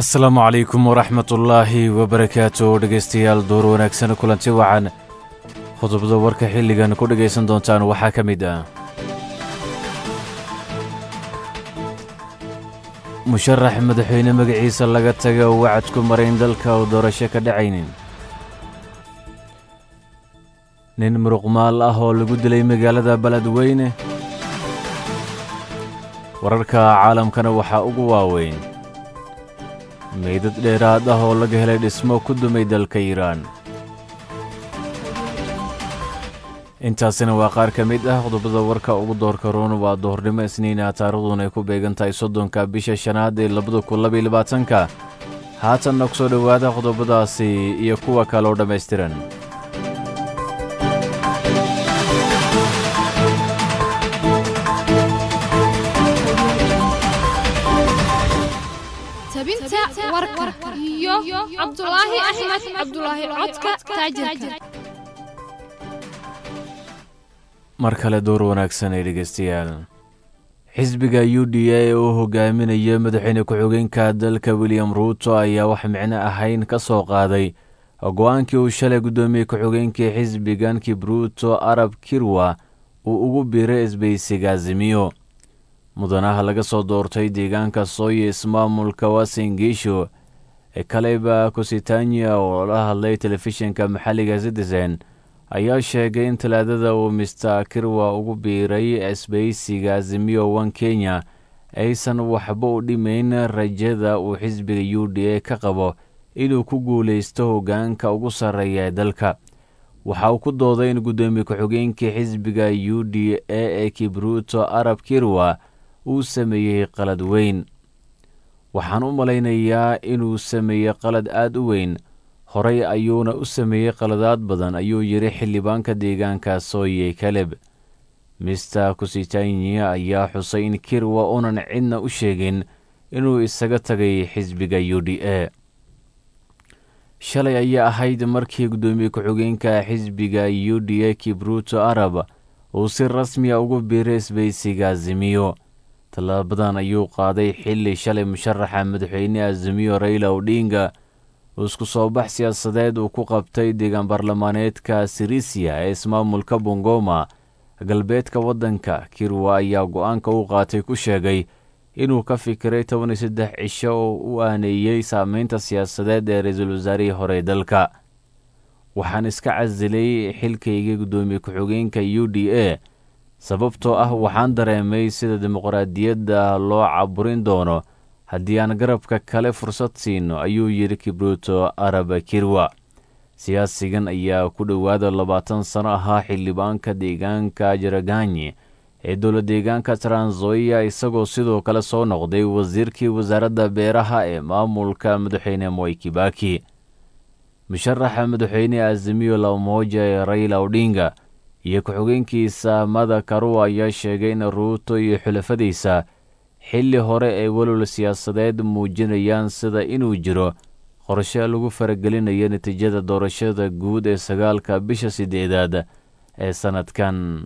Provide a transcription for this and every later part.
asalaamu calaykum waraxmatullaahi wabarakaatu dhegaystayaal door wanaagsan kulanti wacan qodobada warka xilligan ku dhegaysan doontaan waxaa ka mid ah musharax madaxweyne magaciisa laga taga oo wacad ku marayn dalka oo doorasho ka dhacaynin nin muruqmaal ah oo lagu dilay magaalada beledweyne wararka caalamkana waxaa ugu waaweyn meydad dheeraad ah oo laga helay dhismo ku dumay dalka iiraan intaasina waa qaar ka mid ah qodobada warka ugu doorka roon waa doornimo isniina taariikhduna ay ku beegan tahay soddonka bisha shanaad ee labada kun labaiyo labaatanka haatanna ku soo dhowaada qodobadaasi iyo kuwa kale oo dhammaystiran tabinta warka iyo cabdulaahi axmed cabdulaahi codka taajirka mar kale door wanaagsan ay dhegaystayaal xisbiga u d a oo hogaaminaya madaxweyne ku-xigeenka dalka william ruuto ayaa wax micno ahayn ka soo qaaday go-aankii uu shalay guddoomiye ku-xigeenkii xisbigan kibruuto arab kirwa uu ugu biiray isbaysiga azimiyo mudanaha laga soo doortay deegaanka sooye ismaamulka wasingiisho ee kaleba kusitanya oo la hadlay telefishinka maxalliga citizen ayaa sheegay in talaadada uu mister kirwa ugu biiray isbaysiga azimiyo wan kenya aysan waxba u dhimayn rajada uu xisbiga u d a ka qabo inuu ku guulaysto hoggaanka ugu sarreeya ee dalka waxa uu ku dooday in guddoomiye ku-xigeenkii xisbiga u d a ee kibruuto arab kirwa uu sameeyey qalad weyn waxaan u malaynayaa inuu sameeyey qalad aad u weyn horey ayuuna u sameeyey qaladaad badan ayuu yidhi xildhibaanka deegaanka sooye kaleb mister kusitanya ayaa xusay in kirwa unan cidna u sheegin inuu isaga tagay xisbiga u d a shalay ayaa ahayd markii guddoomiye ku-xigeenka xisbiga u d a kibruuto arab uu si rasmiya ugu biiray isbaysiga azimiyo tallaabadan ayuu qaaday xilli shalay musharaxa madaxweyne azimiyo rayla odhinga uu isku soo bax siyaasadeed uu ku qabtay deegaan baarlamaaneedka sirisia ee ismaamulka bongoma galbeedka waddanka kirwa ayaa go-aanka u qaatay ku sheegay inuu ka fikiray toban iyo saddex cisho oo u aaneeyey saameynta siyaasadeed ee ra-iisul wasaarihii hore dalka waxaan iska casilay xilkayga guddoomiye ku-xigeenka u d a sababtoo ah waxaan dareemay sida dimuqraadiyadda loo caburin doono haddii aan garabka kale fursad siino ayuu yidhi kibruuto araba kirwa siyaasigan ayaa ku dhowaada labaatan sano ahaa xildhibaanka deegaanka jaraganyi ee dowla deegaanka tranzoya isagoo sidoo kale soo noqday wasiirkii wasaaradda beeraha ee maamulka madaxweyne moy kibaki musharaxa madaxweyne azimiyo lamoja ee rayla odhinga iyo ku-xigeenkiisa mada karuwa ayaa sheegay in ruuto iyo xulafadiisa xilli hore ay walwal siyaasadeed muujinayaan sida inuu jiro qorshe lagu faragelinayo natiijada doorashada guud ee sagaalka bisha sideedaad ee sannadkan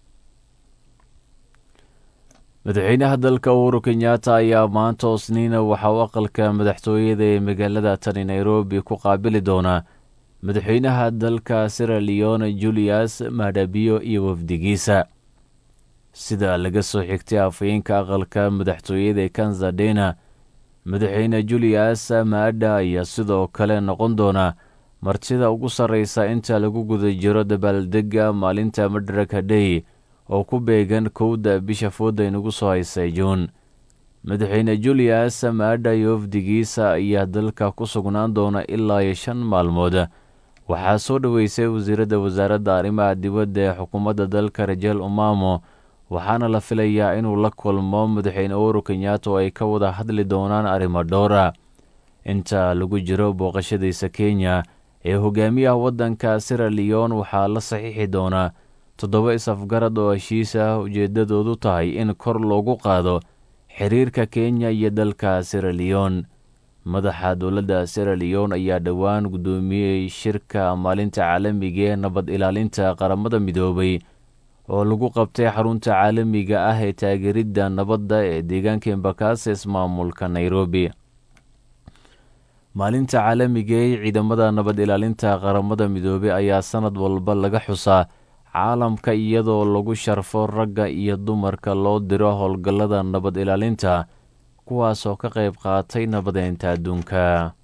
madaxweynaha dalka uhuru kenyatta ayaa maanta osniina waxa uu aqalka madaxtooyada ee magaalada tani nairobi ku qaabili doonaa madaxweynaha dalka sira leone julius madhabiyo iyo wafdigiisa sida laga soo xigtay afhayeenka aqalka madaxtooyada ee kanzadena madaxweyne julius maadha ayaa sidoo kale noqon doona martida ugu sarreysa inta lagu guda jiro dabaaldegga maalinta madaraka day oo ku beegan kowda bisha fooda inagu soo haysay juun madaxweyne julius maadha iyo wafdigiisa ayaa dalka ku sugnaan doona ilaa iyo shan maalmood waxaa soo dhoweysay wasiiradda wasaaradda arrimaha dibadda ee xukuumadda dalka rajeel umamo waxaana la filayaa inuu la kulmo madaxweyne uhuru kenyatta oo ay ka wada hadli doonaan arrimo dhowra inta lagu jiro booqashadiisa kenya ee hogaamiyaha waddanka sira leon waxaa la saxiixi doonaa toddoba is-afgarad oo heshiis ah ujeeddadoodu tahay in kor loogu qaado xiriirka kenya iyo dalka sira leon madaxa dowladda sira leon ayaa dhowaan guddoomiyey shirka maalinta caalamiga ee nabad ilaalinta qaramada midoobay oo lagu qabtay xarunta caalamiga ah ee taageeridda nabadda ee deegaanka embakasi ismaamulka nairobi maalinta caalamiga ee ciidamada nabad ilaalinta qaramada midoobey ayaa sanad walba laga xusaa caalamka iyadoo lagu sharfo ragga iyo dumarka loo diro howlgallada nabad ilaalinta kuwaasoo ka qayb qaatay nabadeynta adduunka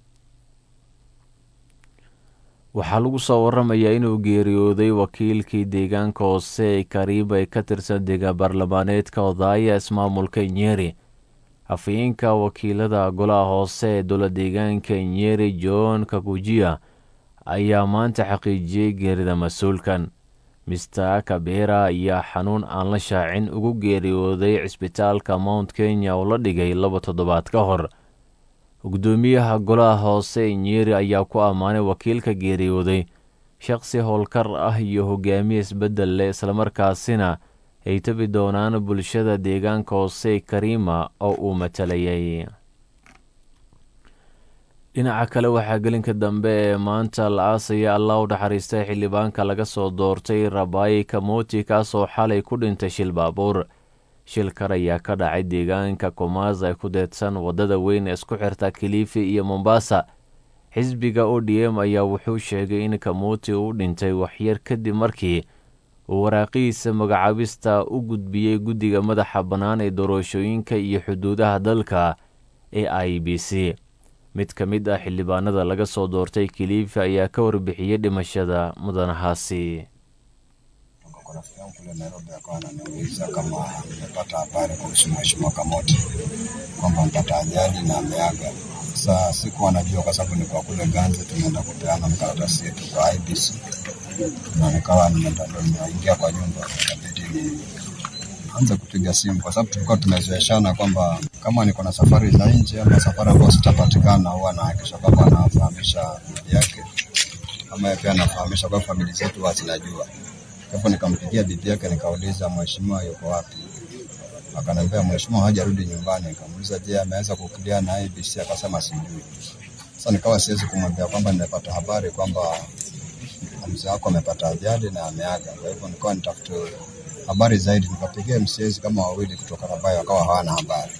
waxaa lagu soo waramayaa inuu geeriyooday wakiilkii deegaanka hoose ee kariib ee ka tirsan deegaan baarlamaaneedka odaaya ismaamulka nyeri afhayeenka wakiilada golaha hoose ee dowla deegaanka nyeri john kakujiya ayaa maanta xaqiijiyey geerida mas-uulkan mister kabera ayaa xanuun aan la shaacin ugu geeriyooday cisbitaalka mount kenya oo la dhigay laba toddobaad ka hor gudoomiyaha golaha hoose nyeri ayaa ku ammaanay wakiilka geeriyooday shaqsi howlkar ah iyo hogaamiye isbeddel leh islamarkaasina ay tabi doonaan bulshada deegaanka hoose kariima oo uu matalayay dhinaca kale waxaa gelinka dambe ee maanta la aasaya allah u naxariistay xildhibaanka laga soo doortay rabaayi kamoti kaasoo xalay ku dhintay shil baabuur shilkar ayaa ka dhacay deegaanka komaas ay ku deedsan waddada weyn ee isku xirta kilifi iyo mombasa xisbiga o d m ayaa wuxuu sheegay in kamoti uu dhintay waxyar kadib markii uu waraaqihiisa magacaabista u gudbiyey guddiga madaxa bannaan ee doorashooyinka iyo xuduudaha dalka ee i b c mid ka mid ah xildhibaanada laga soo doortay kilifi ayaa ka warbixiyey dhimashada mudanahaasi rafiki yangu kule Nairobi akawa ananiuliza kama nimepata habari kuhusu mheshimiwa Kamoti kwamba mpata ajali na ameaga. Sasa sikuwa najua kwa sababu nilikuwa kule Ganze, tumeenda kupeana mkaratasi yetu kwa IBC na nikawa nimeenda ndo nimeingia kwa nyumba, ikabidi ni anze kupiga simu kwa sababu tulikuwa tumezoeshana kwamba kama niko na safari za nje ama safari ambayo sitapatikana, huwa anahakikisha kwamba anafahamisha bibi yake ama yeye pia anafahamisha kwa familia zetu huwa zinajua. Kwa hivyo nikampigia bibi yake nikauliza, mheshimiwa yuko wapi? Akaniambia mheshimiwa hajarudi nyumbani. Nikamuuliza, je, ameweza kukilia na IBC? Akasema sijui. Sasa nikawa siwezi kumwambia kwamba nimepata habari kwamba mzee wako amepata ajali na ameaga. Kwa hivyo nikawa nitafute habari zaidi, nikapigia MCAs kama wawili kutoka Rabai, wakawa hawana habari.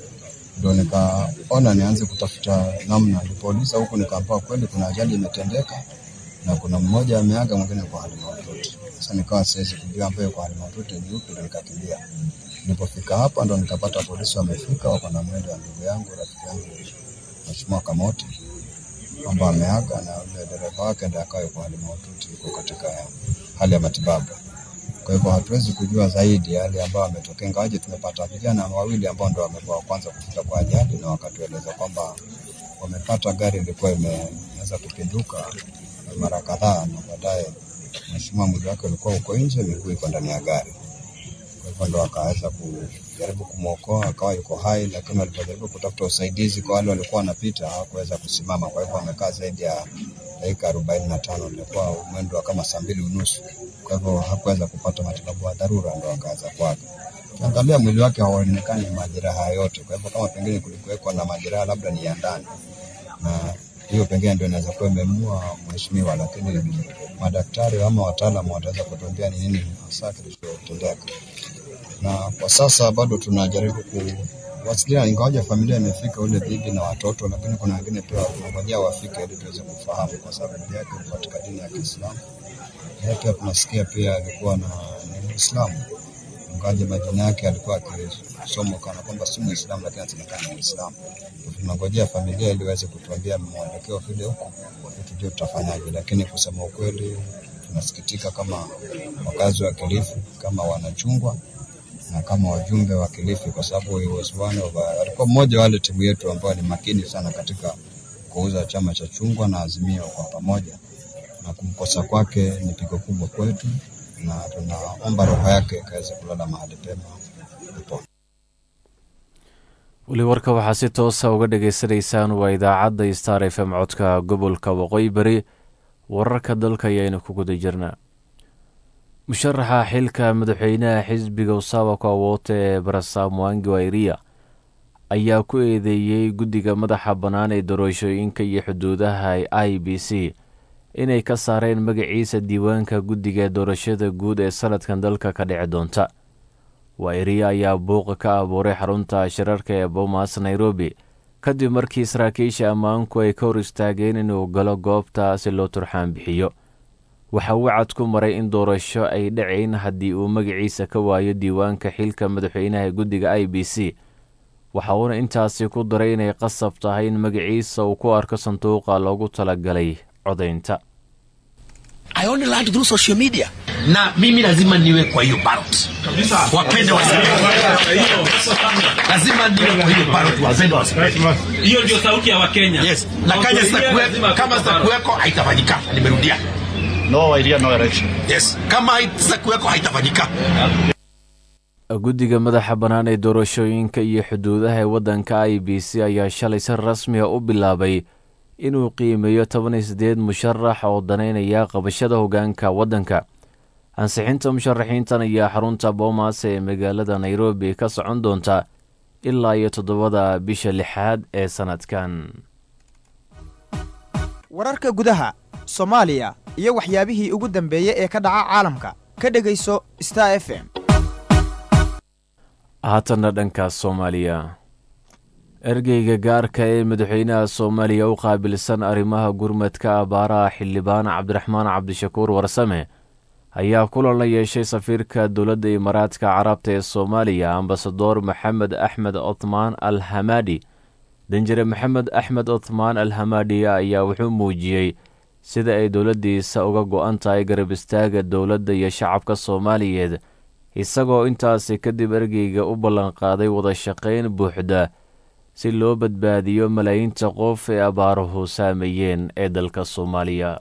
Ndio nikaona nianze kutafuta namna. Nilipouliza huku nikaambiwa kweli kuna ajali imetendeka na kuna mmoja ameaga, mwingine kwa hali mahututi. Sasa nikawa siwezi kujua ambaye kwa hali mahututi ni yupi, ndo nikakimbia. Nilipofika hapa ndo nikapata polisi wamefika, wako na mwendo wa ndugu yangu, rafiki yangu Mheshimiwa Kamoti kwamba ameaga na yule dereva wake ndiye akawa yuko hali mahututi, yuko katika hali ya matibabu. Kwa hivyo hatuwezi kujua zaidi yale ambayo ametokea, ingawaje tumepata vijana wawili ambao ndo wamekuwa wa kwanza kufika kwa ajali, na wakatueleza kwamba wamepata gari ilikuwa imeweza kupinduka mara kadhaa, na baadaye mheshimiwa mwili wake ulikuwa uko nje, miguu iko ndani ya gari. Kwa hivyo ndo wakaweza kujaribu kumwokoa, akawa yuko hai, lakini walipojaribu kutafuta usaidizi kwa wale walikuwa wanapita hawakuweza kusimama. Kwa hivyo wamekaa zaidi ya dakika arobaini na tano, ilikuwa mwendo wa kama saa mbili unusu. Kwa hivyo hakuweza kupata matibabu ya dharura, ndo akaweza kuaga. Ukiangalia mwili wake hauonekani majeraha yote, kwa hivyo kama pengine kulikuwekwa na majeraha labda ni ya ndani, na hiyo pengine ndio inaweza kuwa imemua mheshimiwa, lakini madaktari ama wataalamu wataweza kutuambia ni nini hasa kilichotendeka. Na kwa sasa bado tunajaribu kuwasiliana, ingawaje familia imefika, ule bibi na watoto, lakini kuna wengine pia tunangojea wafike ili tuweze kufahamu, kwa sababu bibi yake ni katika dini ya Kiislamu. Yeye pia tunasikia pia alikuwa na ni Muislamu, ingawaje majina yake alikuwa akisomwa kana kwamba si Muislamu, lakini anasemekana ni Muislamu. Tunangojea familia ili waweze kutuambia mwelekeo vile huko, tujue tutafanyaje, lakini kusema ukweli tunasikitika kama wakazi wa Kilifi, kama wanachungwa na kama wajumbe wa Kilifi, kwa sababu he was one of our- alikuwa mmoja wa wale timu yetu ambao ni makini sana katika kuuza chama cha chungwa na Azimio kwa pamoja, na kumkosa kwake ni pigo kubwa kwetu, na tunaomba roho yake ikaweze kulala mahali pema peponi. weli warka waxaa si toosa uga dhagaysanaysaan waa idaacadda star f m codka gobolka waqooyi bari wararka dalka ayaynu ku guda jirnaa musharaxa xilka madaxweynaha xisbiga usawako awoote ee barasa mwangi wairia ayaa ku eedeeyey guddiga madaxa bannaan ee doorashooyinka iyo xuduudaha i b c inay ka saareen magaciisa diiwaanka guddiga doorashada guud ee sanadkan dalka ka dhici doonta wairia ayaa buuqa ka abuuray xarunta shirarka ee bomas nairobi kadib markii saraakiisha ammaanku ay ka hor istaageen inuu galo goobta si loo turxaan bixiyo waxa uu cad ku maray in doorasho ay dhacayn haddii uu magaciisa ka waayo diiwaanka xilka madaxweynaha guddiga i b c waxa uuna intaasi ku daray inay qasab tahay in magaciisa uu ku arko sanduuqa loogu talagalay codaynta I only learned through social media. na mimi lazima niwe kwa hiyo ballot. Wapende wasipende, lazima niwe kwa hiyo ballot, wapende wasipende. hiyo ndio sauti ya wakenya Yes, na kama sitakuwe- kama sitakuweko haitafanyika. Nimerudia. No idea, no election. Yes, kama sitakuweko haitafanyika. guddiga madaxa bannaan ee doorashooyinka iyo xuduudaha ee waddanka i b c ayaa shalay si rasmiga u bilaabay inuu qiimeeyo toban iyo siddeed musharax oo danaynaya qabashada hoggaanka waddanka ansixinta musharaxiintan ayaa xarunta boomas ee magaalada nairobi ka socon doonta ilaa iyo toddobada bisha lixaad ee sannadkan wararka gudaha soomaaliya iyo waxyaabihii ugu dambeeyey ee ka dhaca caalamka ka dhegayso star f m haatanna dhanka soomaaliya ergeyga gaarka ee madaxweynaha soomaaliya u qaabilsan arrimaha gurmadka abaaraha xildhibaan cabdiraxmaan cabdishakuur warsame ayaa kulan la yeeshay safiirka dowladda imaaraadka carabta ee soomaaliya ambasador maxamed axmed othmaan al hamaadi danjire maxamed axmed othmaan al hamaadi ayaa wuxuu muujiyey sida ay dowladdiisa uga go-an tahay garab istaaga dowladda iyo shacabka soomaaliyeed isagoo intaasi kadib ergeyga u ballanqaaday wada shaqayn buuxda si loo badbaadiyo malaayiinta qof ee abaaruhu saameeyeen ee dalka soomaaliya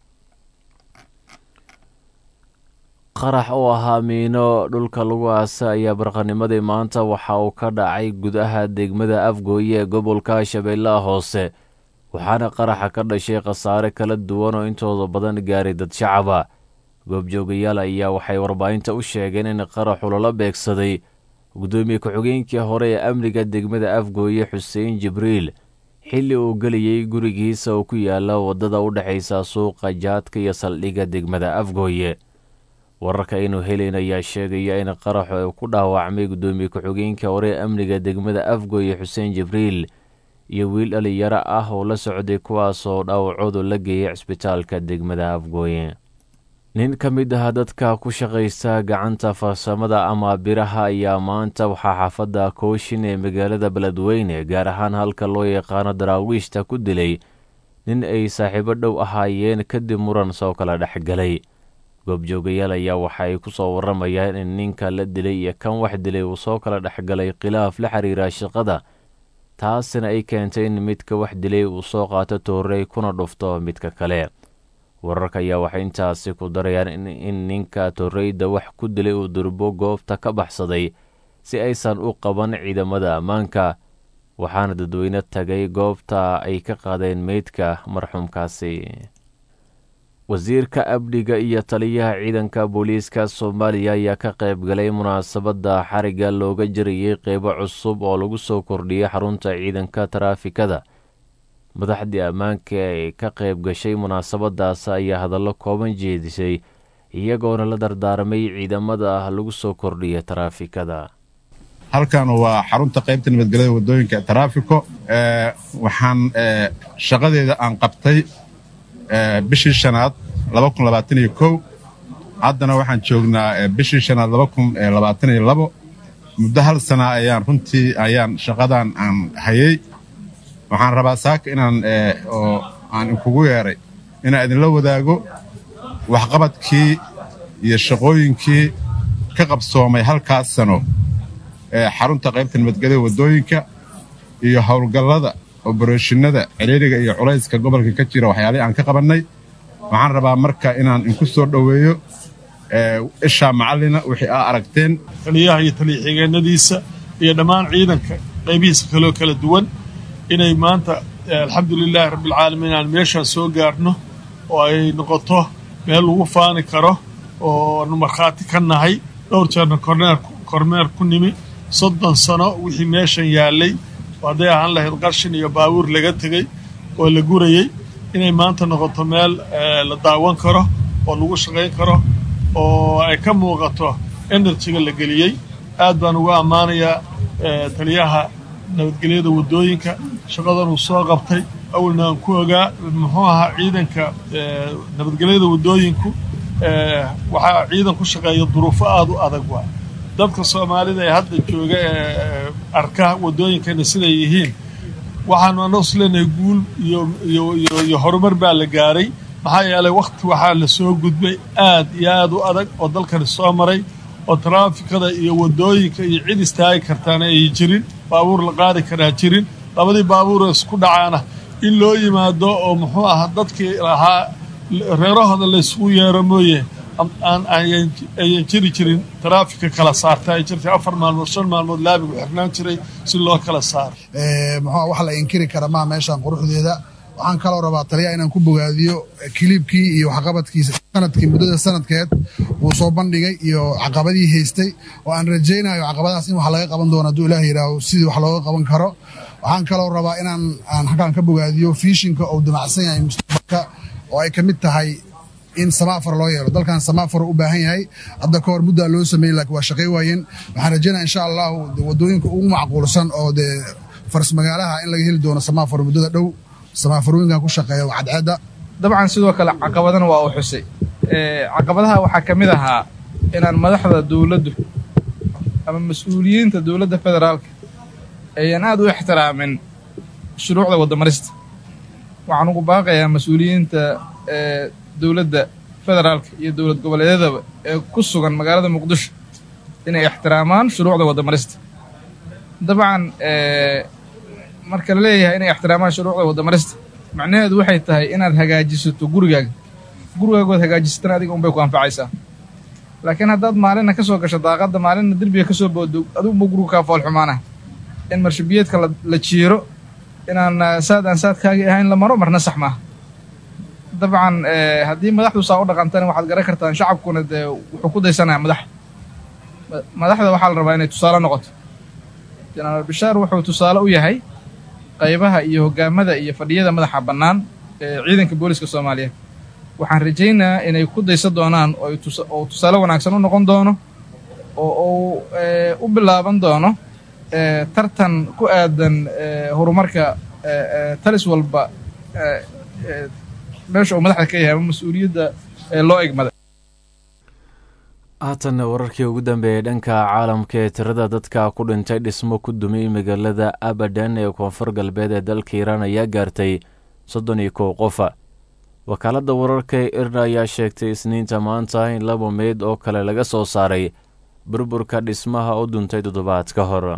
qarax oo ahaa miino dhulka lagu aasa ayaa barqanimadii maanta waxa uu ka dhacay gudaha degmada afgooye ee gobolka shabeellaha hoose waxaana qaraxa ka dhashay khasaare kala duwan oo intooda badan gaaray dad shacaba goobjoogayaal ayaa waxay warbaahinta u sheegeen in qaraxu lala beegsaday gudoomiye ku-xigeenkii hore ee amniga degmada afgooye xuseen jibriil xilli uu geliyey gurigiisa oo ku yaala waddada u dhexaysa suuqa jaadka iyo saldhigga degmada afgooye wararka aynu helayn ayaa sheegaya in qaraxu ay ku dhaawacmay gudoomiye ku-xigeenkii hore ee amniga degmada afgooye xuseen jibriil iyo wiil dhalinyaro ah oo la socday kuwaasoo dhaawacoodu la geeyay cisbitaalka degmada afgooye nin ka mid ah dadka ku shaqaysta gacanta farsamada ama biraha ayaa maanta waxaa xaafadda kooshin ee magaalada beledweyne gaar ahaan halka loo yaqaano daraawiishta ku dilay nin ay saaxiibo dhow ahaayeen kadib muran soo kala dhexgalay goobjoogayaal ayaa waxa ay ku soo warramayaan in ninka la dilay iyo kan wax dilay uu soo kala dhexgalay khilaaf la xiriira shaqada taasina ay keentay in midka wax dilay uu soo qaato toorey kuna dhufto midka kale wararka ayaa waxay intaasi ku darayaan in ninka torreyda wax ku dilay uu durbo goobta ka baxsaday si aysan u qaban ciidamada ammaanka waxaana dadweyne tagay goobta ay ka qaadeen meydka marxuumkaasi wasiirka amniga iyo taliyaha ciidanka booliiska soomaaliya ayaa ka qayb galay munaasabadda xarigga looga jirayay qeybo cusub oo lagu soo kordhiyey xarunta ciidanka taraafikada madaxdii ammaanka ee ka qayb gashay munaasabadaas ayaa hadallo kooban jeedisay iyagoona la dardaarmay ciidamada lagu soo kordhiya taraafikada halkan waa xarunta qaybta nabadgelyada waddooyinka taraafiko waxaan shaqadeeda aan qabtay bishii shanaad haddana waxaan joognaa bishii shanaad muddo hal sana ayaan runtii ayaan shaqadan aan hayay waxaan rabaa saaka inaan oo aan inkugu yeedhay inaan idinla wadaago waxqabadkii iyo shaqooyinkii ka qabsoomay halkaas sano ee xarunta qaybta nabadgelyada waddooyinka iyo howlgallada oboroshinada ciriiriga iyo culayska gobolka ka jira waxyaalihii aan ka qabannay waxaan rabaa marka inaan inku soo dhoweeyo ishaa macallina wixii aa aragteen taliyaha iyo taliya-xigeenadiisa iyo dhammaan ciidanka qaybihiisa kaloo kala duwan inay maanta alxamdulilaahi rabbialcaalamiin aan meeshaan soo gaarno oo ay noqoto meel lagu faani karo oo nu markhaati ka nahay dhowr jeerna kormeer ku nimi soddon sano wixii meeshan yaallay oo hadday ahaan lahayd qarshin iyo baabuur laga tegey oo la gurayey inay maanta noqoto meel la daawan karo oo lagu shaqayn karo oo ay ka muuqato enerjiga la geliyey aad baan uga ammaanayaa taliyaha nabadgelyada waddooyinka shaqadan uu soo qabtay awalna aan ku ogaa muxuu ahaa ciidanka nabadgelyada waddooyinku waxaa ciidan ku shaqeeya duruufo aada u adag waa dadka soomaalida ee hadda jooga ee arka waddooyinkana siday yihiin waxaanu annagu isleenahay guul iyo iyo iyo iyo horumar baa la gaaray maxaa yeelay wakhti waxaa la soo gudbay aad iyo aad u adag oo dalkani soo maray oo taraafikada iyo waddooyinka iyo cid istaagi kartaana ay jirin baabuur la qaadi karaa jirin labadii baabuuroo isku dhacaana in loo yimaado oo muxuu ahaa dadkii lahaa reerahooda laysugu yeero mooye aan ayan jiri jirin taraafika kala saarta ay jirtay afar maalmood shan maalmood laabigu xirnaan jiray si loo kala saaro muxuu wax la inkiri kara maa meeshaan quruxdeeda waxaan kaloo rabaa taliya inaan ku bogaadiyo kiliibkii iyo waxqabadkiisa sanadkii muddada sanadkeed wuu soo bandhigay iyo caqabadii haystay oo aan rajaynayo caqabadaas in wax laga qaban doono hadduu ilaah yidhaaho sidii wax looga qaban karo waxaan kaloo rabaa inaan aan halkaan ka bogaadiyo fiishinka uu damacsan yahay mustaqbalka oo ay ka mid tahay in samaafar loo yeelo dalkan samaafar u baahan yahay hadda ka hor muddaa loo sameeyey laakiin waa shaqay waayeen waxaan rajaynaya insha allahu waddooyinka ugu macquulsan oo dee faras magaalaha in laga heli doono samaafar muddada dhow samaafarooyinkan ku shaqeeya cadceedda dabcan sidoo kale caqabadana waa uu xusay caqabadaha waxaa ka mid ahaa inaan madaxda dowladdu ama mas-uuliyiinta dowladda federaalka ayan aad u ixtiraamin shuruucda waddamarista waxaan ugu baaqayaa mas-uuliyiinta dowladda federaalka iyo dowlad goboleedyadaba ee ku sugan magaalada muqdisho inay ixtiraamaan shuruucda waddamarista dabcan marka la leeyahay inay ixtiraamaan shuruucda waddamarista macnaheedu waxay tahay inaad hagaajisato gurigaaga gurigaagood hagaajisatana adiga unbay ku anfacaysaa laakiin haddaad maalinna ka soo gasho daaqadda maalinna derbiga ka soo boodo adiguba gurigu kaa foolxumaanah in marshabiyeedka la jiiro inaan saad aan saadkaagii ahayn la maro marna sax maaha dabcan haddii madaxdu saa u dhaqantana waxaad garan kartaan shacabkuna dee wuxuu ku daysanaya madaxda madaxda waxaa la rabaa inay tusaale noqoto jenaraal bishaar wuxuu tusaale u yahay qaybaha iyo hoggaamada iyo fadhiyada madaxa bannaan ee ciidanka booliska soomaaliyeed waxaan rajaynayaa inay ku daysan doonaan oo tusaale wanaagsan u noqon doono oo uu u bilaaban doono tartan ku aadan horumarka talis walba meesha uu madaxda ka yahay ama mas-uuliyadda loo egmada haatanna wararkii ugu dambeeyey dhanka caalamka ee tirada dadka ku dhintay dhismo ku dumay magaalada abadan ee koonfur galbeed ee dalka iiraan ayaa gaartay soddon iyo kow qofa wakaaladda wararka ee irna ayaa sheegtay isniinta maanta in laba meyd oo kale laga soo saaray burburka dhismaha u duntay toddobaad ka hor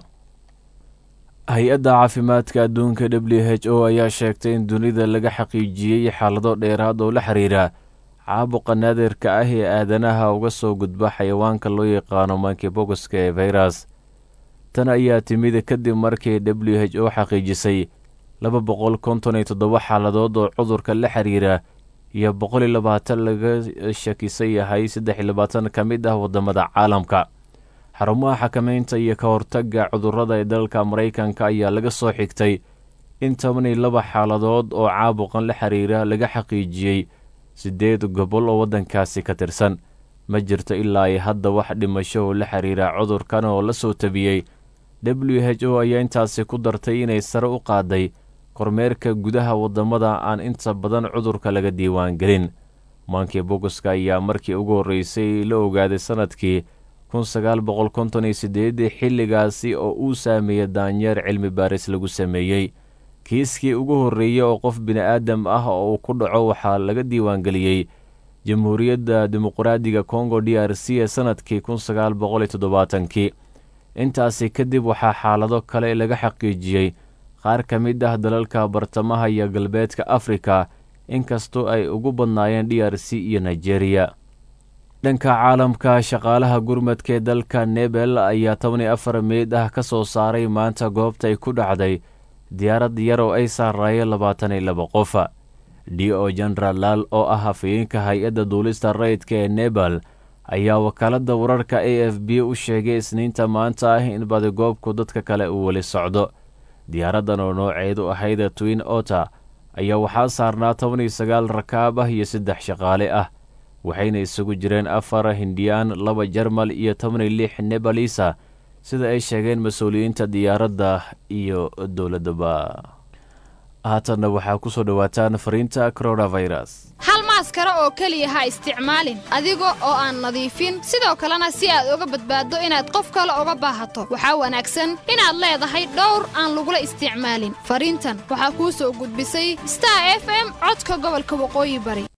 hay-adda caafimaadka adduunka w h o ayaa sheegtay in dunida laga xaqiijiyey xaalado dheeraad oo la xiriira caabuqa naadirka ah ee aadanaha uga soo gudba xayawaanka loo yaqaano mankibogoska ee fayras tan ayaa timid kadib markii w h o xaqiijisay laba boqol konton iyo toddoba xaaladood oo cudurka la xiriira iyo boqol iyo labaatan laga shakisan yahay saddex iyo labaatan ka mid ah waddamada caalamka xarumaha xakameynta iyo ka hortagga cudurrada ee dalka maraykanka ayaa laga soo xigtay in toban iyo laba xaaladood oo caabuqan la xiriira laga xaqiijiyey siddeed gobol oo waddankaasi ka tirsan ma jirto ilaa ay hadda wax dhimasho oo la xiriira cudurkan oo la soo tabiyey w h o ayaa intaasi ku dartay inay sare u qaaday kormeerka gudaha waddamada aan inta badan cudurka laga diiwaangelin maankii bogoska ayaa markii ugu horreysay la ogaaday sannadkii kun sagaal boqol konton iyo siddeedii xilligaasi oo uu saameeyey daanyeer cilmi baaris lagu sameeyey kiiskii ugu horreeyey oo qof bini'aadam ah oo uu ku dhaco waxaa laga diiwaangeliyey jamhuuriyadda dimuqraadiga kongo d r c ee sannadkii kun sagaal boqol iyo toddobaatankii intaasi kadib waxaa xaalado kale laga xaqiijiyey qaar ka mid ah dalalka bartamaha iyo galbeedka afrika inkastoo ay ugu badnaayeen d r c iyo nigeriya dhanka caalamka shaqaalaha gurmadka ee dalka nebel ayaa toban iyo afar meyd ah ka soo saaray maanta goobta ay ku dhacday diyaarad yar oo ay saaraayeen labaatan iyo laba qofa d o genaraal laal oo ah hafayeenka hay-adda duulista rayidka ee nebal ayaa wakaaladda wararka a f b u sheegay isniinta maanta ah in badigoobku dadka kale uu weli socdo diyaaraddan oo nooceedu ahayd twin ota ayaa waxaa saarnaa toban iyo sagaal rakaab ah iyo saddex shaqaale ah waxayna isugu jireen afar hindiyaan laba jarmal iyo toban iyo lix nebalisa sida ay sheegeen mas-uuliyiinta diyaaradda iyo dowladdaba haatanna waxaa ku soo dhowaataan fariinta coronavirus hal maaskaro oo keliya ha isticmaalin adiga oo aan nadiifin sidoo kalena si aad uga badbaaddo inaad qof kale uga baahato waxaa wanaagsan inaad leedahay dhowr aan lagula isticmaalin fariintan waxaa kuu soo gudbisay star f m codka gobolka waqooyi bari